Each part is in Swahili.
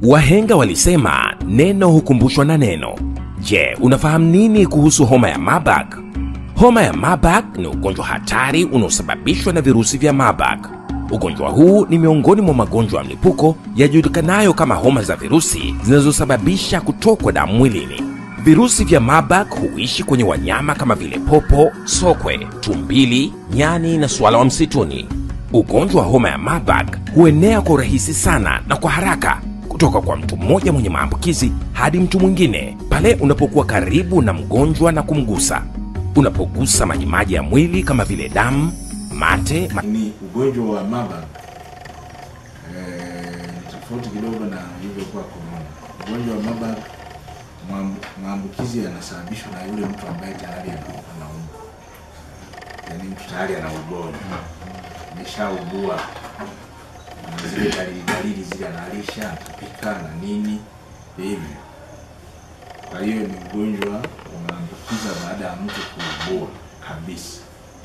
Wahenga walisema neno hukumbushwa na neno. Je, unafahamu nini kuhusu homa ya Marburg? Homa ya Marburg ni ugonjwa hatari unaosababishwa na virusi vya Marburg. Ugonjwa huu ni miongoni mwa magonjwa ya mlipuko yajulikanayo kama homa za virusi zinazosababisha kutokwa damu mwilini. Virusi vya Marburg huishi kwenye wanyama kama vile popo, sokwe, tumbili, nyani na swala wa msituni. Ugonjwa wa homa ya Marburg huenea kwa urahisi sana na kwa haraka kutoka kwa mtu mmoja mwenye maambukizi hadi mtu mwingine pale unapokuwa karibu na mgonjwa na kumgusa. Unapogusa majimaji ya mwili kama vile damu, mate, ma ni ugonjwa wa Marburg eh, ni tofauti kidogo na ilivyokuwa corona. Ugonjwa wa Marburg maambu- maambukizi yanasababishwa na yule mtu ambaye tayari ana- anaumwa, yaani mtu tayari ana ugonjwa, ameshaugua na zile dalili dalili zile, analisha, anapika na nini hivyo. Kwa hiyo ni ugonjwa unaambukiza baada ya mtu kuugua kabisa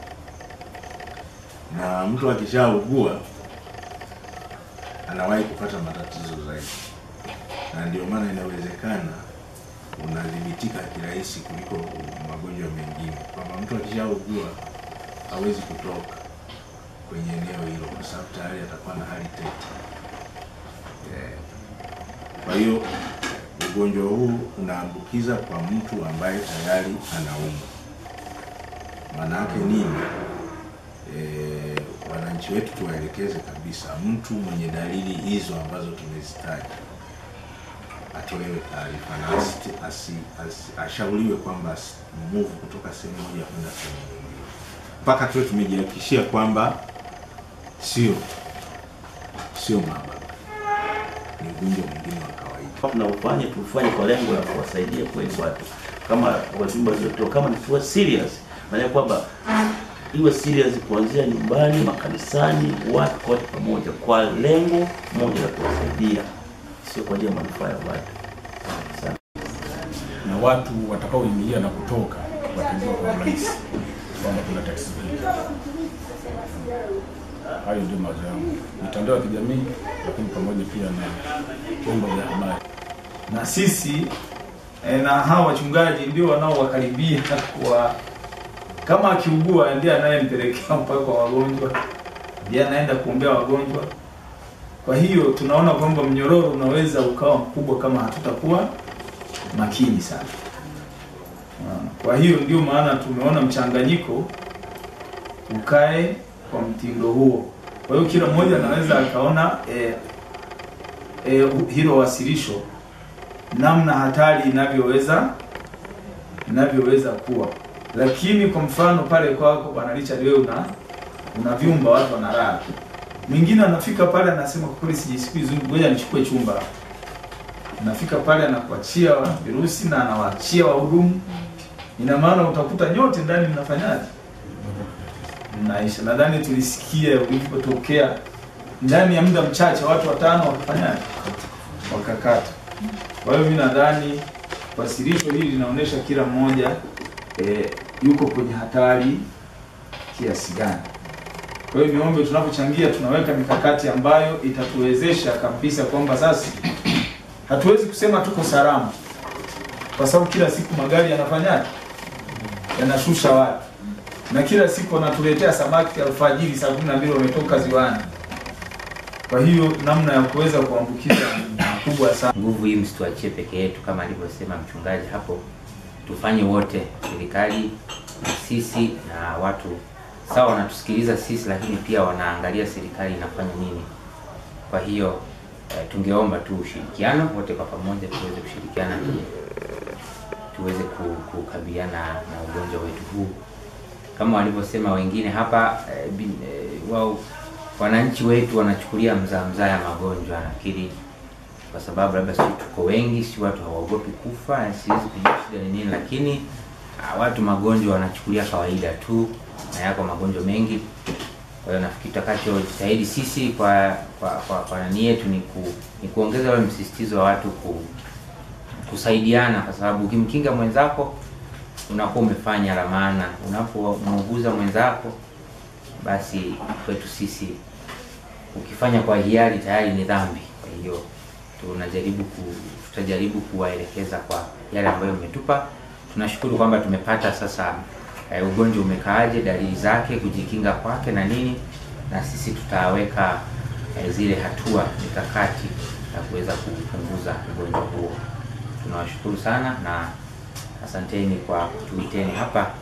na mtu akishaugua anawahi kupata matatizo zaidi, na ndio maana inawezekana unadhibitika kirahisi kuliko magonjwa mengine, kwamba mtu akishaugua hawezi kutoka kwenye eneo hilo kwa sababu tayari atakuwa na hali tete. Eh, Kwa hiyo ugonjwa huu unaambukiza kwa mtu ambaye tayari anaumwa. Maana yake nini? eh, wananchi wetu tuwaelekeze kabisa, mtu mwenye dalili hizo ambazo tumezitaja atolewe taarifa na asi- asi- asi- ashauriwe kwamba asi- move kutoka sehemu moja kwenda sehemu nyingine, mpaka tuwe tumejihakikishia kwamba sio sio Marburg, ni ugonjwa mwingine wa kawaida. tunaufanya tufanye kwa lengo la kuwasaidia kweli watu kama wajumbe waliotoa kama nikiwa serious maana kwamba iwe serious kuanzia nyumbani makanisani watu kote pamoja kwa lengo moja la kuwasaidia sio kwa ajili ya manufaa ya watu Asante. na watu watakaoingia na kutoka watajua kwa urahisi kwamba kuna tatizo hili. Hayo ndio mawazo yangu, mitandao ya kijamii, lakini pamoja pia na vyombo vya habari. na sisi eh, na hawa wachungaji ndio wanaowakaribia kwa kama akiugua ndiye anayempelekea mpaka kwa wagonjwa, ndiye anaenda kuombea wagonjwa. Kwa hiyo tunaona kwamba mnyororo unaweza ukawa mkubwa kama hatutakuwa makini sana. Unaona? Kwa hiyo ndio maana tumeona mchanganyiko ukae kwa mtindo huo. Kwa hiyo kila mmoja anaweza akaona eh, eh, hilo wasilisho namna hatari inavyoweza inavyoweza kuwa. Lakini kwa mfano pale kwako Bwana Richard, wewe una una vyumba watu wanalala, mwingine anafika pale anasema kwa kweli sijisikii vizuri, ngoja nichukue chumba. Anafika pale anakuachia virusi na anawaachia wahudumu, ina maana utakuta nyote ndani mnafanyaje? Mnaisha. Nadhani tulisikia ulipotokea ndani ya muda mchache watu watano wakafanyaje? Wakakata. Kwa hiyo mimi nadhani wasilisho hili linaonyesha kila mmoja e, yuko kwenye hatari kiasi gani. Kwa hiyo niombe tunapochangia tunaweka mikakati ambayo itatuwezesha kabisa kwamba sasa hatuwezi kusema tuko salama, kwa sababu kila siku magari yanafanyaje, yanashusha watu na kila siku wanatuletea samaki alfajiri saa kumi na mbili wametoka ziwani. Kwa hiyo namna ya kuweza kuambukiza ni kubwa sana. nguvu hii msituachie peke yetu, kama alivyosema mchungaji hapo, tufanye wote, serikali na sisi na watu sawa, wanatusikiliza sisi, lakini pia wanaangalia serikali inafanya nini. Kwa hiyo eh, tungeomba tu ushirikiano wote kwa pamoja, tuweze kushirikiana ili tuweze ku- kukabiliana na ugonjwa wetu huu kama walivyosema wengine hapa eh, bin- eh, wao wananchi wetu wanachukulia mzaa mzaa ya magonjwa, nafikiri kwa sababu labda sisi tuko wengi, si watu hawaogopi kufa, na siwezi kujua shida ni nini, lakini ah, watu magonjwa wanachukulia kawaida tu, na yako magonjwa mengi. Kwa hiyo nafikiri tutakachojitahidi sisi kwa kwa kwa, kwa nani yetu ni, ku, ni kuongeza ule msisitizo wa watu ku, kusaidiana, kwa sababu ukimkinga mwenzako unakuwa umefanya la maana. Unapomuuguza mwenzako, basi kwetu sisi ukifanya kwa hiari tayari ni dhambi. Kwa hiyo tunajaribu ku, tutajaribu kuwaelekeza kwa yale ambayo umetupa. Tunashukuru kwamba tumepata sasa eh, ugonjwa umekaaje, dalili zake, kujikinga kwake na nini, na sisi tutaweka eh, zile hatua mikakati ya kuweza kupunguza ugonjwa huo. Tunawashukuru sana na asanteni kwa kutuiteni hapa